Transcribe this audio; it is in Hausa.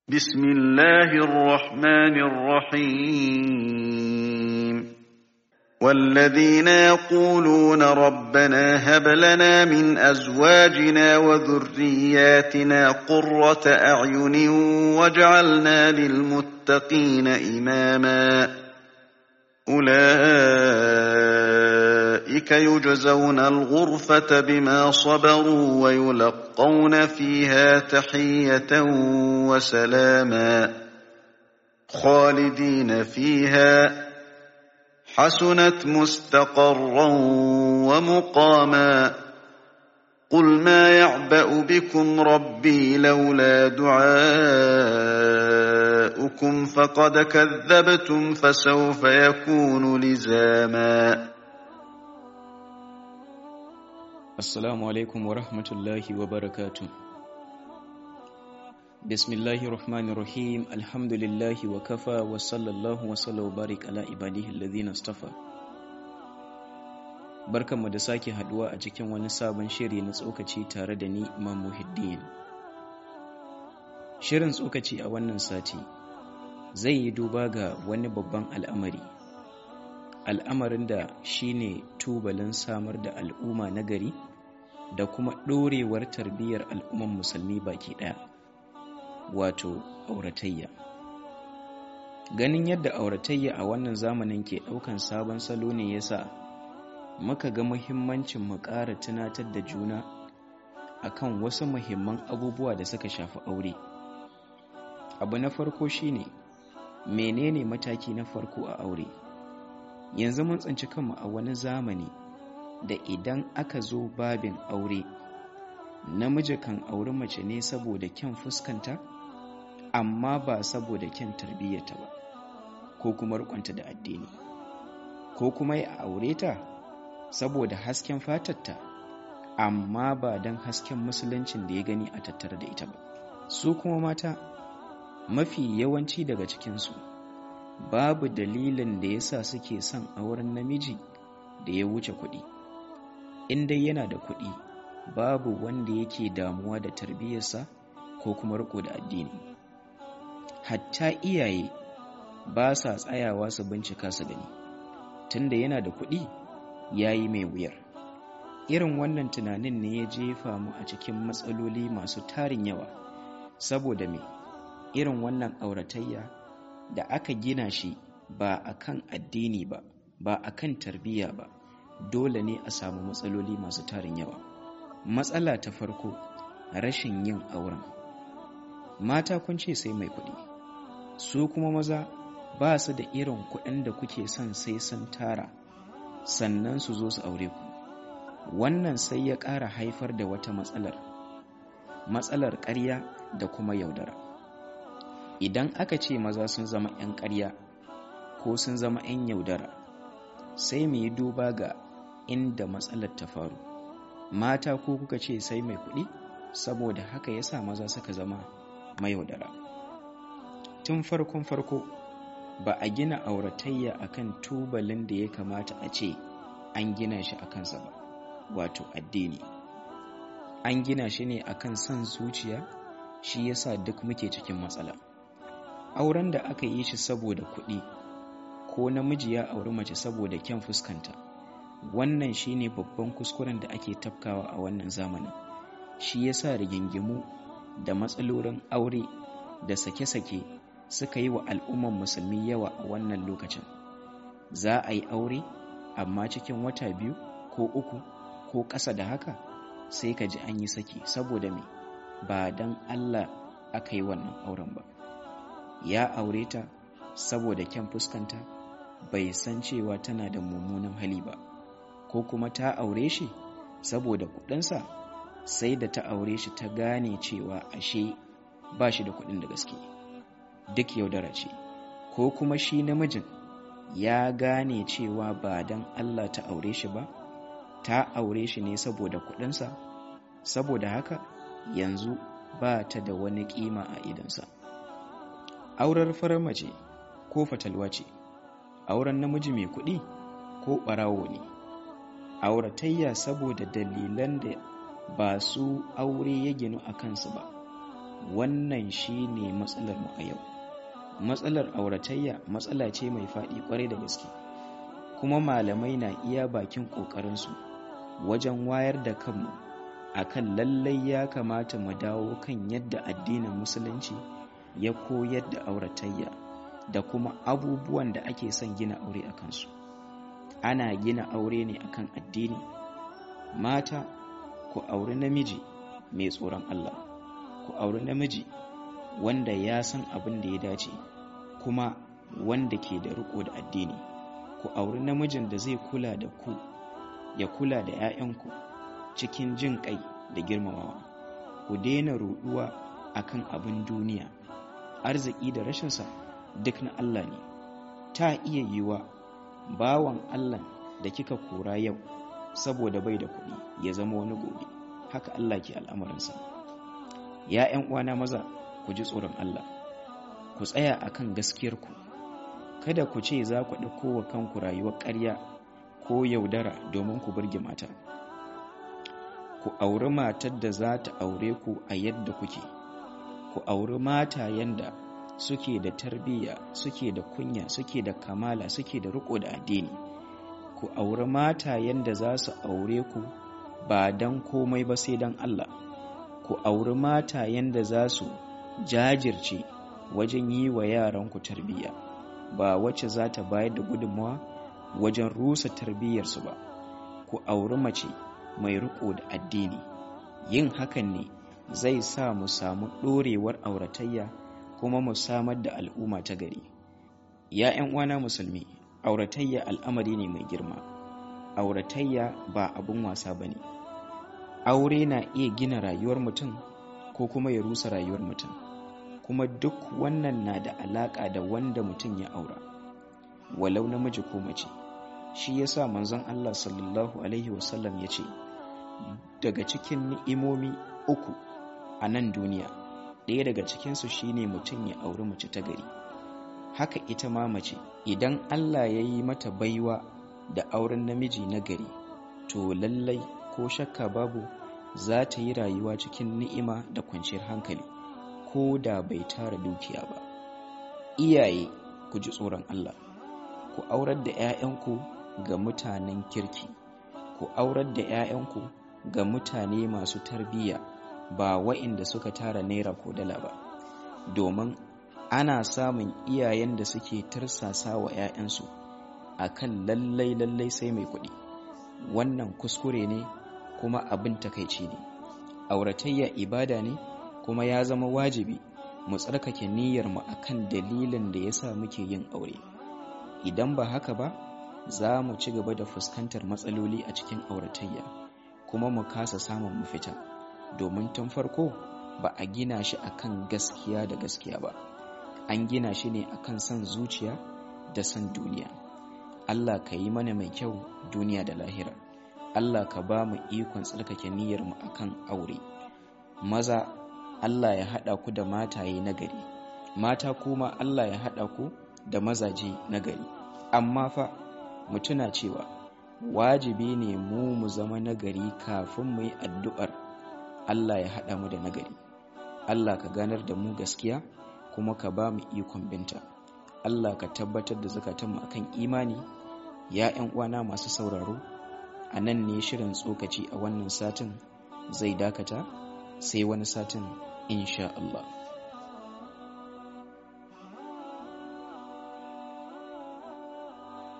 بسم الله الرحمن الرحيم والذين يقولون ربنا هب لنا من أزواجنا وذرياتنا قرة أعين واجعلنا للمتقين إماما أولئك يجزون الغرفة بما صبروا ويلقون فيها تحية وسلاما خالدين فيها حسنت مستقرا ومقاما قل ما يعبأ بكم ربي لولا دعاؤكم فقد كذبتم فسوف يكون لزاما Assalamu alaikum wa rahmatullahi wa barakatu. Bismillahir Rahmanir Rahim, alhamdulillahi wa kafa wa sallallahu wa sallallahu barik ala ibadihi alladhina istafa. Barkanmu da sake haduwa a cikin wani sabon shiri na tsokaci tare da ni Imam Muhiddin. Shirin tsokaci a wannan sati zai yi duba ga wani babban al'amari. Al'amarin da shine tubalin samar da al'umma na gari da kuma ɗorewar tarbiyyar al'umman musulmi baki ɗaya wato auratayya ganin yadda auratayya a wannan zamanin ke ɗaukan sabon salo ne yasa muka ga muhimmancin mu ƙara tunatar da juna akan wasu muhimman abubuwa da suka shafi aure abu na farko shine menene mataki na farko a aure yanzu mun tsinci kanmu a wani zamani da idan aka zo babin aure namiji kan auri mace ne saboda kyan fuskanta amma ba saboda kyan tarbiyyata ba ko kuma rikonta da addini ko kuma ya aure ta saboda hasken fatarta amma ba don hasken musuluncin da ya gani a tattare da ita ba su kuma mata mafi yawanci daga cikinsu babu dalilin da yasa suke son auren namiji da ya wuce kuɗi in dai yana da kuɗi babu wanda yake damuwa da tarbiyyarsa ko kuma riko da addini hatta iyaye ba sa tsayawa su bincika su gani tunda yana da kuɗi ya yi mai wuyar irin wannan tunanin ne ya jefa mu a cikin matsaloli masu tarin yawa saboda me irin wannan auratayya da aka gina shi ba a kan addini ba ba a kan tarbiyya ba dole ne a samu matsaloli masu tarin yawa matsala ta farko rashin yin auren mata kun ce sai mai kuɗi su kuma maza ba su da irin kuɗin da kuke son sai sun tara sannan su zo su aure ku wannan sai ya ƙara haifar da wata matsalar matsalar ƙarya da kuma yaudara idan aka ce maza sun zama 'yan ƙarya ko sun zama 'yan yaudara sai mu yi duba ga inda matsalar ta faru mata ko kuka ce sai mai kuɗi saboda haka ya sa maza suka zama mayaudara tun farkon farko ba a gina auratayya akan tubalin da ya kamata a ce an gina shi a kansa ba wato addini an gina shi ne akan son zuciya shi yasa duk muke cikin matsala auren da aka yi shi saboda kuɗi ko namiji ya auri mace saboda kyan fuskanta wannan shine babban kuskuren da ake tafkawa a wannan zamanin shi yasa rigingimu da matsalolin aure da sake-sake suka yi wa al'umman musulmi yawa a wannan lokacin za a yi aure amma cikin wata biyu ko uku ko ƙasa da haka sai ka ji an yi saki saboda me ba don allah aka yi wannan auren ba ya aure ta saboda kyan fuskanta bai san cewa tana da mummunan hali ba ko kuma ta aure shi saboda kudinsa sai da ta aure shi ta gane cewa ashe ba shi da kudin da gaske duk yaudara ce ko kuma shi namijin ya gane cewa ba don Allah ta aure shi ba ta aure shi ne saboda kudinsa saboda haka yanzu ba ta da wani kima a idansa aurar farar mace ko fatalwa ce auren namiji mai kuɗi ko ɓarawo ne auratayya saboda dalilan da ba su aure ya ginu a kansu ba wannan shi ne matsalar mu a yau matsalar auratayya matsala ce mai faɗi ƙwarai da gaske kuma malamai na iya bakin ƙoƙarinsu wajen wayar da kanmu akan lallai ya kamata mu dawo kan yadda addinin musulunci ya koyar da auratayya da kuma abubuwan da ake son gina aure a kansu ana gina aure ne akan addini mata ku auri namiji mai tsoron Allah ku auri namiji wanda ya san abin da ya dace kuma wanda ke da riko da addini ku auri namijin da zai kula da ku ya kula da 'ya'yanku cikin jin kai da girmamawa ku daina ruɗuwa akan abin duniya arziki da rashinsa duk na Allah ne ta iya yiwa bawan Allah da kika kora yau saboda bai da kuɗi ya zama wani gobe haka Allah ke al'amarinsa ya ‘yan uwana maza ku ji tsoron Allah ku tsaya akan gaskiyarku kada ku ce za ku ɗauko wa kanku rayuwar ƙarya ko yaudara domin ku burge mata ku auri matar da za ta aure ku a yadda kuke ku auri mata yanda suke da tarbiyya suke da kunya suke da kamala suke da riko da addini ku auri mata yanda za su aure ku ba don komai ba sai don Allah ku auri mata yanda za su jajirce wajen yi wa yaranku tarbiyya ba wacce za ta bayar da gudunmawa wajen rusa tarbiyyarsu ba ku auri mace mai riko da addini yin hakan ne zai sa mu samu ɗorewar auratayya kuma mu samar da al'umma ta gari ya 'yan uwana musulmi auratayya al'amari ne mai girma auratayya ba abin wasa ba ne aure na iya gina rayuwar mutum ko kuma ya rusa rayuwar mutum kuma duk wannan na da alaƙa da wanda mutum ya aura walau namiji ko mace shi yasa manzon Allah sallallahu alaihi wasallam ya ce daga cikin ni'imomi uku a nan duniya ɗaya daga cikinsu shine mutum ya auri mace ta gari haka ita ma mace idan Allah ya yi mata baiwa da auren namiji na gari to lallai ko shakka babu za ta yi rayuwa cikin ni'ima da kwanciyar hankali ko da bai tara dukiya ba iyaye ku ji tsoron Allah ku aurar da 'ya'yanku ga mutanen kirki ku aurar da 'ya'yanku ga mutane masu tarbiyya ba wa'inda suka tara naira ko dala ba domin ana samun iyayen da suke tarsasa wa 'ya'yansu a kan lallai lallai sai mai kuɗi wannan kuskure ne kuma abin takaici ne auratayya ibada ne kuma ya zama wajibi mu tsarkake niyyarmu a kan dalilin da ya sa muke yin aure idan ba haka ba za mu ci gaba da fuskantar matsaloli a cikin auratayya kuma mu kasa samun mafita domin tun farko ba a gina shi akan gaskiya da gaskiya ba an gina shi ne akan son zuciya da son duniya Allah ka yi mana mai kyau duniya da lahira Allah ka ba mu ikon tsarkake niyyarmu akan aure maza Allah ya haɗa ku da mataye na gari mata kuma Allah ya haɗa ku da mazaje na gari amma fa mu tuna cewa wajibi ne mu mu zama nagari kafin mu yi addu'ar Allah ya haɗa mu da nagari Allah ka ganar da mu gaskiya kuma ka ba mu ikon binta Allah ka tabbatar da zukatanmu akan imani ya ‘yan uwana masu sauraro a nan ne shirin tsokaci a wannan satin zai dakata sai wani satin insha Allah